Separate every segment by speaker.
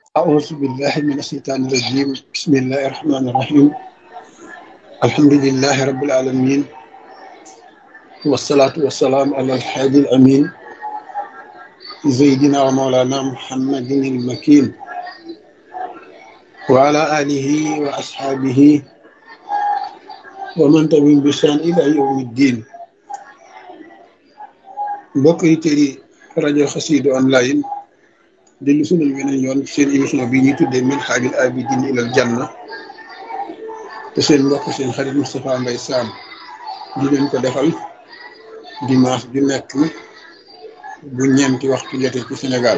Speaker 1: أعوذ بالله من الشيطان الرجيم بسم الله الرحمن الرحيم الحمد لله رب العالمين والصلاة والسلام على الحادي الأمين سيدنا ومولانا محمد المكين وعلى آله وأصحابه ومن تبعهم بإحسان إلى يوم الدين mbokk yi tëri rajo Xassida online dellu sunal weneen yoon seen émission bi ñuy tuddee Minhajul Abidin ilal Janna te seen mbokk seen xarit Moustapha Mbaye Sam di leen ko defal dimanche ju nekk bu ñeenti waxtu jotee ci Sénégal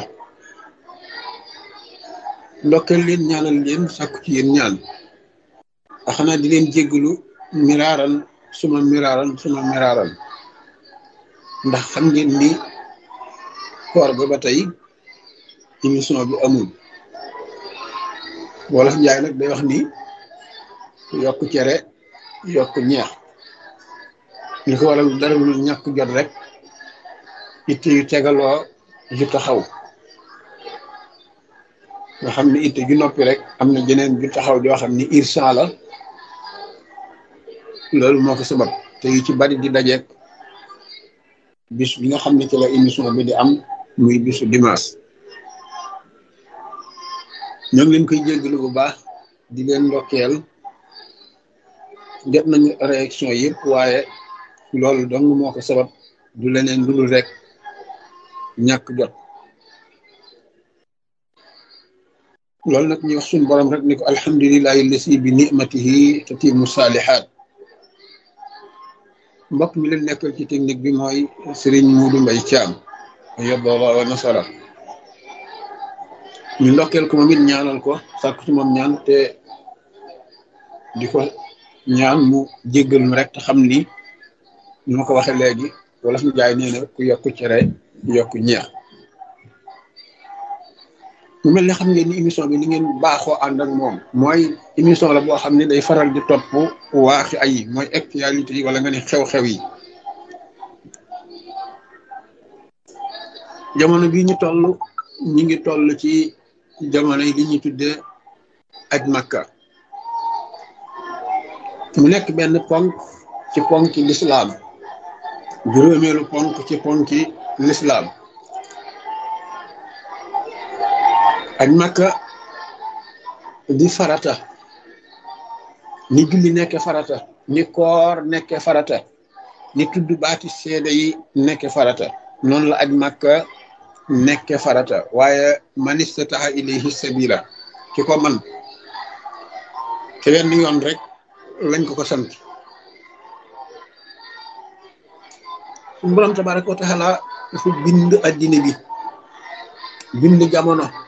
Speaker 1: ndokkeel leen ñaanal leen sàkku ci yéen ñaan a xanaa di leen jéggalu miraaran suma miraaran suma miraaran ndax xam ngeen ni koor ga ba tey émission bi amul wolof njaay nag day wax ni yokk cere yokk ñeex li ko waral dara lu ñàkk jot rek itte yu tegaloo ju taxaw nga xam ni itte ju noppi rek am na jeneen ju taxaw joo xam ni irsan la loolu moo ko sabab te yu ci bari di dajeek bis bi nga xam ne ci la émission bi di am muy bisu dimanche ñoo ngi leen koy jéggalu bu baax di leen ndokkeel def nañu réaction yëpp waaye loolu dong moo ko sabab du leneen lu dul rek ñàkk jot loolu nag ñu wax suñu borom rek ni ko alhamdulilahi lasi bi nimatihi tatimu saalihaat mbokk mi leen nekkal ci technique bi mooy Serigne Muudu Mbay Caam yoboola wa nasara ñu ndokkeel ko moom it ñaanal ko sàkku ci moom ñaan te di ko ñaan mu jéggal mu rek te xam ni ñu ma ko waxee léegi wala fu jaay nee na ku yokk cere yokk ñeex mu mel ne xam ngeen ni émission bi li ngeen baaxoo ànd ak moom mooy émission la boo xam ne day faral di topp waaxi ay mooy actualité yi wala nga ne xew-xew yi jamono bii ñu toll ñi ngi toll ci jamono yi li ñuy tuddee aj makka mu nekk benn ponk ci ponki lislaam juróomeelu ponk ci ponki lislaam aj makka di farata ni julli nekke farata ni koor nekke farata ni tudd baati seede yi nekke farata noonu la aj makka nekke farata waaye man istataha ilayhi sabila ki ko man te wenn yoon rek lañ ko ko sant suñu borom tabaraka wa taala dafa bind addina bi bind jamono